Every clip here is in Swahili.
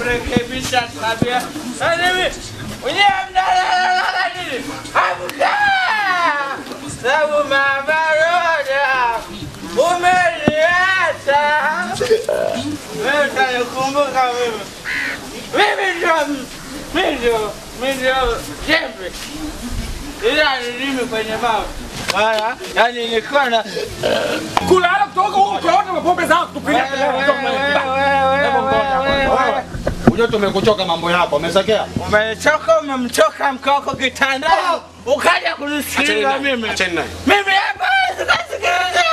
kurekebisha tabia. Sasa hivi wenyewe mnalala nini? Amka! Sababu mabaroda umeniacha. Wewe utanikumbuka mimi. Mimi ndio mimi ndio mimi ndio jembe. Ila ni mimi kwenye mawe. Wala, yani nilikuwa na kulala kutoka huko ukaota mapombe zako tupiga Unajua tumekuchoka mambo yako, umesekea? Umechoka, umemchoka mkoko kitandani, ukaja kunisikiliza mimi. Acheni naye. Mimi hapa sikasikiliza.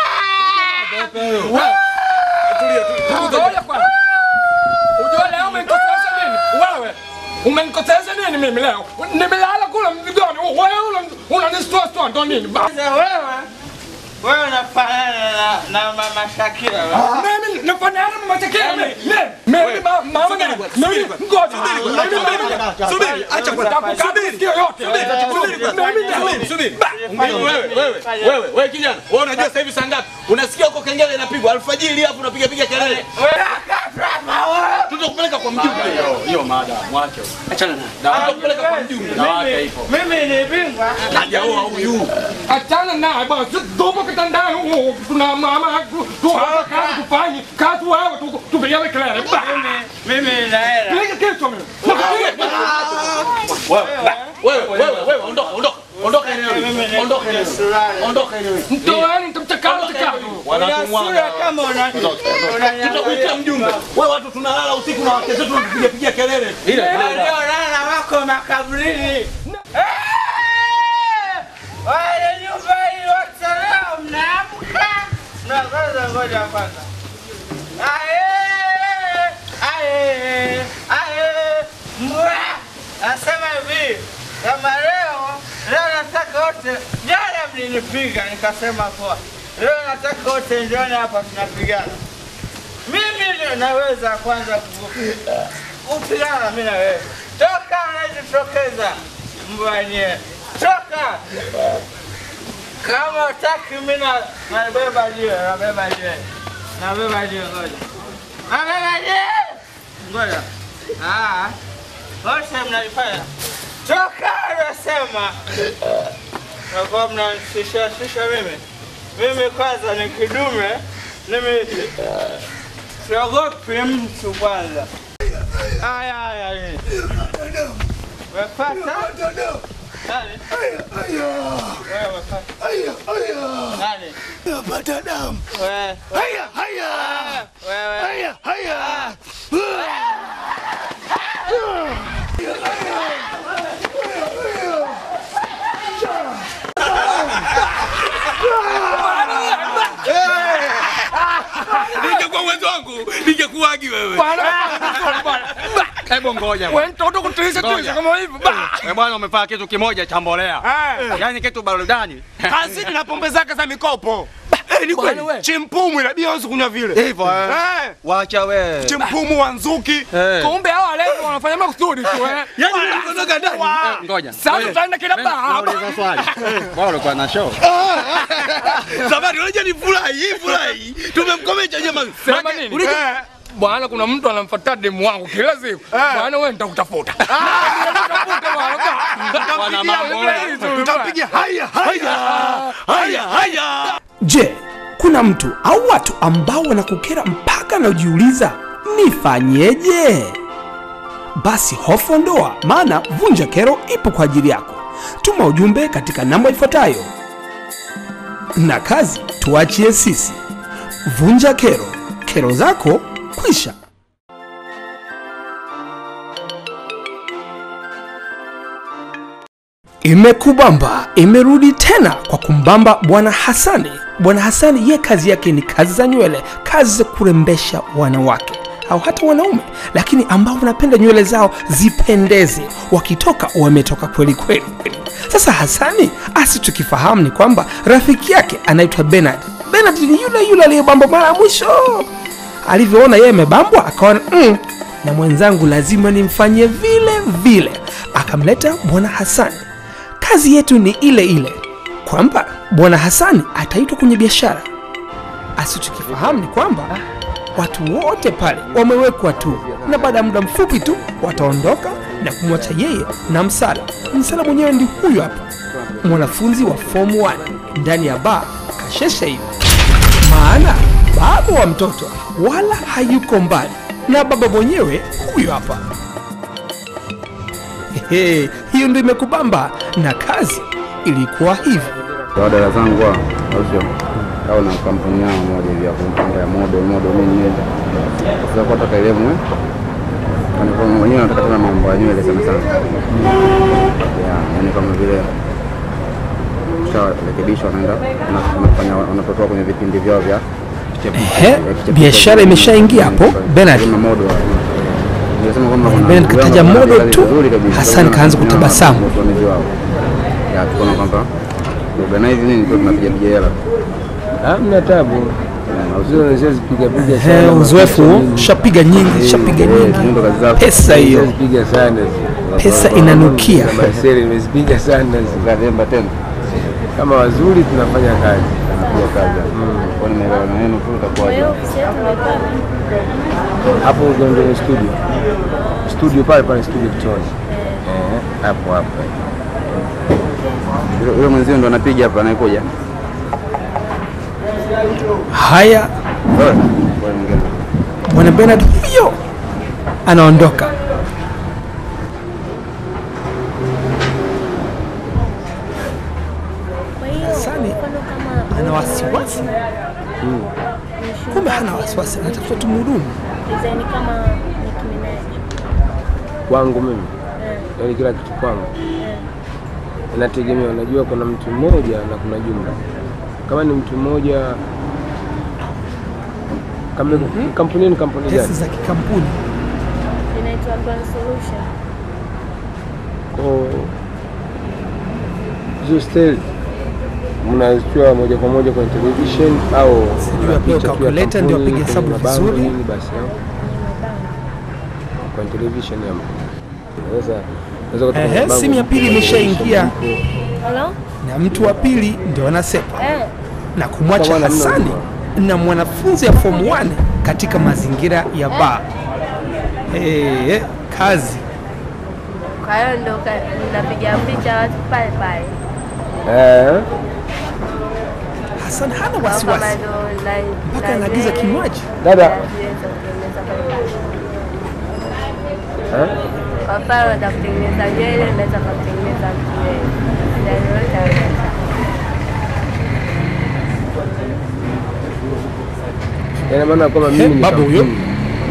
Ngoja kwanza. Ujue leo umenikosesha nini? Wewe umenikosesha nini mimi leo? Nimelala kula mzigoni. Wewe una- unanistua stua ndo nini? Ba- Sasa wewe wewe unafanana na, na mama Shakira. wewe. Mimi nafanana na matekea mimi. Mimi ma- mama na mimi ngoja. Mimi mama. Subiri, acha kwanza. Subiri. Sikio yote. Mimi Subiri. Wewe, wewe, wewe, wewe kijana, wewe unajua sasa hivi saa ngapi? Unasikia huko kengele inapigwa alfajiri hapo unapiga piga kelele. Wewe akatwa wewe. Tutakupeleka kwa mjumbe. Hiyo, hiyo mada, mwache. Achana naye. Tutakupeleka kwa mjumbe. Mimi- Mimi ni bingwa. Hajaoa huyu. Achana naye basi, tupo kitandani huko, tuna mama tu tu hapa kazi tufanye kazi wewe tu tupigane kelele. Ba- Mimi mimi na hela. Piga kichwa mimi. Wewe, wewe, wewe, wewe, ondoka, ondoka. Ondoka eneo hili. Ondoka eneo hili. Ondoka eneo hili. Mtoeni nitamchakana chakana. Una sura kama una Tutakuitia mjumbe. Wewe watu tunalala usiku na wake zetu tunapiga piga kelele. waliolala wako makaburini. Eh! Wale nyumba hii wote leo mnaamka. Na kwanza ngoja kwanza. Ae! Ae! Ae! Mbwa! Nasema hivi, kama leo leo nataka wote, jana mlinipiga nikasema poa. Leo nataka wote njioni hapa tunapigana. Mimi ndio naweza kwanza ku- kupigana mimi na wewe. Toka unajitokeza mbwa nye. Toka. Kama utaki mimi na nabeba jiwe, nabeba jiwe. Nabeba jiwe ngoja. Nabeba jiwe. Ngoja. Ah. Wote mnalifanya. Toka unasema. Nakuwa mnanishisha shisha mimi. Mimi kwanza ni kidume. Mimi siogopi mtu kwanza. Aya, aya, aya. Umepata? Nani? Wewe umepata? Nani? Napata damu. Wewe. Haya, haya. Wewe. Haya, haya. Ningekuwa uwezo wangu, ningekuagi wewe. Bwana, bwana. Hebu ngoja. Wewe mtoto kutilisha tilisha kama hivi. Ba! Eh, bwana umefanya kitu kimoja cha mbolea. Yaani kitu barudani. Kazini na pombe zake za mikopo. Eh, ni Bwana we. kweli. Chimpumu inabidi anze kunywa vile. Hivyo eh. Eh, Wacha we. chimpumu wa nzuki. Eh. Kumbe hawa leo wanafanya makusudi tu eh. Yaani ulikotoka ndani. Wa- Ngoja. Sasa tutaenda kila baba. Nauliza swali. Bwana ulikuwa na show. Zamani unajua ni furahi, hii furahi. Tumemkomesha jamani. Sema nini? Eh, Bwana, kuna mtu anamfuata demu wangu kila siku. Bwana, wewe nitakutafuta. Nitakutafuta bwana. Bwana mambo. Tutapiga haya, haya. Haya, haya. Je, kuna mtu au watu ambao wanakukera mpaka na ujiuliza nifanyeje? Basi hofu ondoa, maana Vunja Kero ipo kwa ajili yako. Tuma ujumbe katika namba ifuatayo, na kazi tuachie sisi. Vunja Kero, kero zako kwisha. Imekubamba imerudi tena kwa kumbamba Bwana Hasani. Bwana Hasani ye kazi yake ni kazi za nywele, kazi za kurembesha wanawake au hata wanaume, lakini ambao wanapenda nywele zao zipendeze, wakitoka wametoka kweli kweli. Sasa Hasani asi tukifahamu ni kwamba rafiki yake anaitwa Bernard. Bernard ni yule yule aliyebamba mara ya mwisho. Alivyoona yeye amebambwa, akaona mm, na mwenzangu lazima nimfanyie vile vile, akamleta Bwana Hasani kazi yetu ni ile ile kwamba bwana hasani ataitwa kwenye biashara asichokifahamu ni kwamba watu wote pale wamewekwa tu, na baada ya muda mfupi tu wataondoka na kumwacha yeye na Msala. Msala mwenyewe ndi huyu hapa, mwanafunzi wa form 1 ndani ya baa kashesha hivi, maana baba wa mtoto wala hayuko mbali na baba mwenyewe huyu hapa. Hehe, hiyo ndio imekubamba na kazi ilikuwa hivi. kwa dada zangu hao, au sio? Au na kampuni yao moja hivi ya kumpanga ya modo modo nini nini. Sasa kwa taka elimu eh. Kwani kwa wenyewe wanataka tena mambo ya nywele sana sana. Ya, yani kama vile kisharekebishwa wanaenda wana- wanafanya wanatotoa kwenye vipindi vyao vya Ehe, biashara imeshaingia hapo. Bernard Kama modo wa- Nilisema kwamba kuna Bernard ndugu yangu kataja anafanya modo kazi tu, vizuri kabisa. Hassan Kwa kaanza hiyo kutabasamu. wasimamizi wao. Ya, tukaona kwamba organize nini tu tunapiga piga hela. Hamna tabu. Sio siwezi piga piga Ehe, sana. uzoefu huo, shapiga nyingi, shapiga nyingi, Ndo kazi zako. pesa hiyo, Siwezi piga sana. pesa inanukia. Maseli nimezipiga sana. Ukazemba tena. Kama wazuri tunafanya kazi. Napiga kazi. Kwa nini leo na yenu tu itakuwaje? Hapo ndio ndio studio. Studio pale pale studio Kitoni. Eh, hapo hapo. Yule- Yule mwenzio ndo anapiga hapa anayekuja. Haya, Wewe, wewe mwingine. bwana Bernard huyo anaondoka. Kwa hiyo Hassani mfano kama ana wasiwasi, kumbe hana wasiwasi, anatafuta tu mhudumu. design kama Nicki Minaj. Kwangu mimi. Eh, Yaani kila kitu kwangu. eh. Inategemea, unajua kuna mtu mmoja na kuna jumla. Kama ni mtu mmoja kama kampuni ni kampuni Pesa gani? za kikampuni Inaitwa Grand Solution. Kwa hizo style mnazichukua moja kwa moja kwenye television au Sijui apewe picha tu ya calculator ndio kampuni, apige hesabu kwenye mabango vizuri. nini basi au? kwenye television ya sasa unaweza kutoka Ehe, mabango simu ya pili imeshaingia Hello? na mtu wa pili ndio anasepa Eh, na kumwacha Sawa, namna Hasani hiyo. na mwanafunzi ya form 1 katika mazingira ya baa. Eh, kazi kwa hiyo ndo ka- napiga picha watu pale pale. eh Hassan hana Kwa kama wasiwasi ndo na- mpaka na anaagiza nywele, kinywaji. dada na zile za kutengeneza pale pale. eh Kwa mfano za kutengeneza nywele, unaweza kutengeneza mtu nywele. Na yoyote anaweza. ina maana kwamba mimi ni baba huyo. kampuni.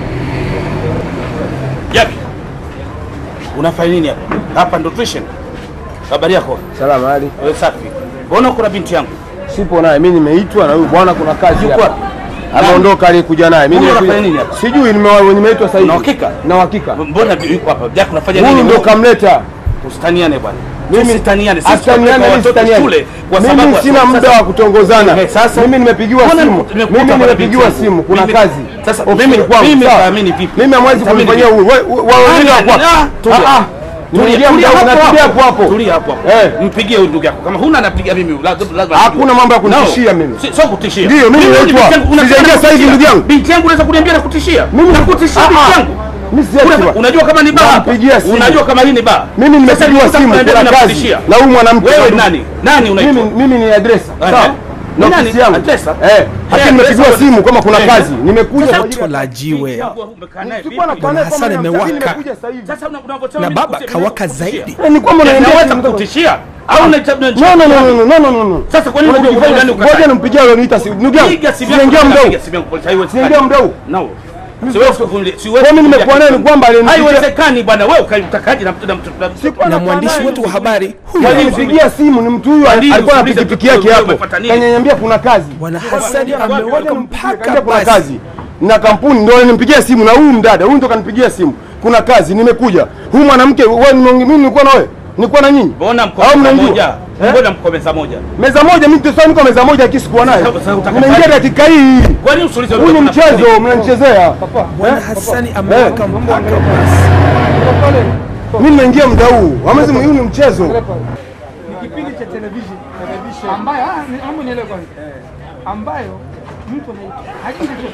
Japi, unafanya nini hapa? Hapa ndo tuition. Habari yako? salama hali Wewe safi. Mbona kuna binti yangu? sipo naye mimi nimeitwa na huyu bwana kuna kazi Yuko hapa wapi? ameondoka aliyekuja naye mimi Huyu nimekuja- anafanya nini hapa? sijui nime- nimeitwa sasa hivi Na uhakika? na uhakika Mbona bi- yuko hapa? Jack unafanya huyu nini? ndo kamleta Usitaniane bwana. Mimi- Usitaniane. Sisi Asitaniane, tunapeleka mimi watoto sitaniane. shule kwa sababu mimi ya- sina sasa- muda wa kutongozana Eh, sasa mimi nimepigiwa Mbona simu nimekuta mimi bwana nimepigiwa binti simu yangu? kuna Mimi- kazi Sasa ofisini mimi- kwangu, mimi sawa? naamini vipi? mimi hamwezi Naamini kunifanyia vipi? huyu Wewe- wewe wengine Ah, wako wapi? ah, tulia. Ah, ah. Nimeingia Tulia mda hapo unatulia hapo hapo Tulia hapo hapo. Eh. Mpigie huyu ndugu yako. Kama huna anapiga mimi. lazima- lazima Hakuna nijue. mambo ya kunitishia No. mimi. Si- Sio kutishia. Ndio, mimi Wewe naitwa. binti yangu, unataka Sijaingia sasa hivi, kutishia. ndugu yangu. Binti yangu unaweza kuniambia na kutishia. Mimi- nakutishia Ah, binti ah. yangu. Mimi siachi Unaweza- bwana. Unajua kama ni baa hapa? Nampigia simu. Unajua kama hii ni baa? mimi Sasa nimepigiwa nilikuwa simu nakuambia kuna kazi nakutishia. na huyu mwanamke Wewe ndo- nani? Nani unaitwa? mimi mimi ni adresa Ehe. sawa Ni na nani? ofisi yangu Adresa? eh Eh, lakini nimepigiwa adresa. simu kama kuna Eh. kazi nimekuja kwa ajili Toto la jiwe Umekaa naye Sikuwa vipi? na- Bwana Hassan kama amewaka. nimekuja sasa hivi. Sasa una- unavyosema na mimi baba nakutishia, kawaka nakutishia. zaidi. Eh, ni kwamba unaingia Naweza simu kutoka- kukutishia au unaita- No, no, no, no, no, no, no, no, no. Sasa kwa nini Unajua unajua kufanya- gani ukatae? ngoja nimpigie aloniita simu. Ndugu yangu, Piga simu yako, sijaingia piga mdau. simu yako, haiwezekani. Sijaingia mdau. No. Siwezi kuvumilia, siwezi Kwa mimi nimekuwa naye ni kuvumilia. kwamba alinipigia- Haiwezekani bwana, wewe ukatakaje na mtu na mtu na mtu. Sikuwa na nakaa mwandishi naye. wetu wa habari huyu Walinipigia simu ni mtu huyu Kwa nini alikuwa na usiulize pikipiki mtu yake huyu hapo. umepata nini? Kaniambia kuna kazi. bwana Hasani Ngoja amewaka Kaniambia mpaka kuna basi kazi. Na kampuni ndio alinipigia simu na huyu mdada, huyu ndo kanipigia simu. Kuna kazi nimekuja. Huyu mwanamke wewe ni- mimi nilikuwa na wewe. Nilikuwa na nyinyi. Mbona mko Au meza mnanijua? moja? Eh? Mbona mko meza moja? Meza moja mimi sasa niko meza moja akisikuwa naye. Sasa- sasa utaka Unaingia kazi? dakika hii. Kwa nini usiulize Huu ni wewe unafanya nini? mchezo mnanichezea. bwana Hasani amewaka mpaka basi Mimi nimeingia muda huu. Hamwezi huu ni mchezo. ni kipindi cha television ambayo ah, ni- naomba nielewe kwanza ambayo mtu anaitwa hajui chochote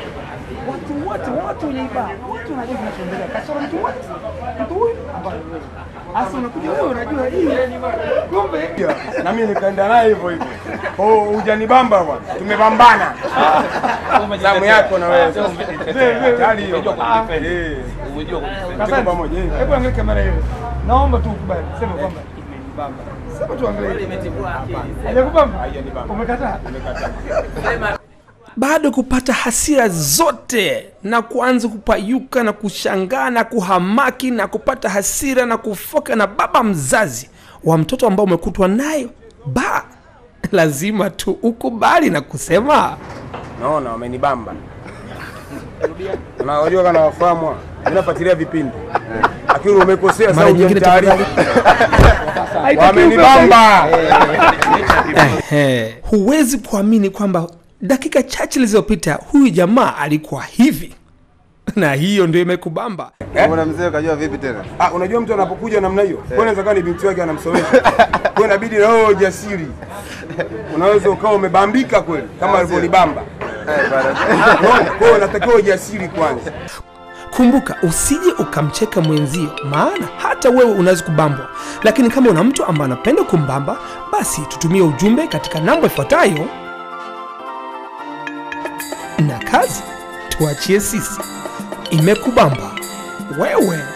watu wote wote wenye ibada wote wanajua kinachoendelea kasoro mtu wote mtu huyu ambaye wewe hasa unakuja wewe unajua hii kumbe na mimi nikaenda naye hivyo hivyo. Oh, hujanibamba bwana, tumepambana. Zamu yako na wewe. Hatari hiyo. Eh. Tuko pamoja. eh. hebu angalia kamera hiyo naomba tu ukubali sema kwamba imenibamba sema tu angalia hajakubamba umekataa bado kupata hasira zote na kuanza kupayuka na kushangaa na kuhamaki na kupata hasira na kufoka na baba mzazi wa mtoto ambao umekutwa nayo ba lazima tu ukubali na kusema Naona wamenibamba. Na unajua kana wafahamu. wa? Mimi nafuatilia vipindi. Lakini umekosea Mara sasa nyingine hujamtaarifu. Wamenibamba. Ehe, huwezi kuamini kwamba dakika chache zilizopita huyu jamaa alikuwa hivi na hiyo ndio imekubamba Mbona mzee kajua vipi tena? Ah, unajua mtu anapokuja namna hiyo, kwa inaweza kuwa ni binti wake anamsomesha. Kwa inabidi na wewe ujasiri. Unaweza ukawa umebambika kweli kama alivyonibamba. Unaona? Kwa hiyo unatakiwa ujasiri kwanza. kumbuka usije ukamcheka mwenzio maana hata wewe unaweza kubambwa lakini kama una mtu ambaye anapenda kumbamba basi tutumie ujumbe katika namba ifuatayo na kazi tuachie sisi imekubamba wewe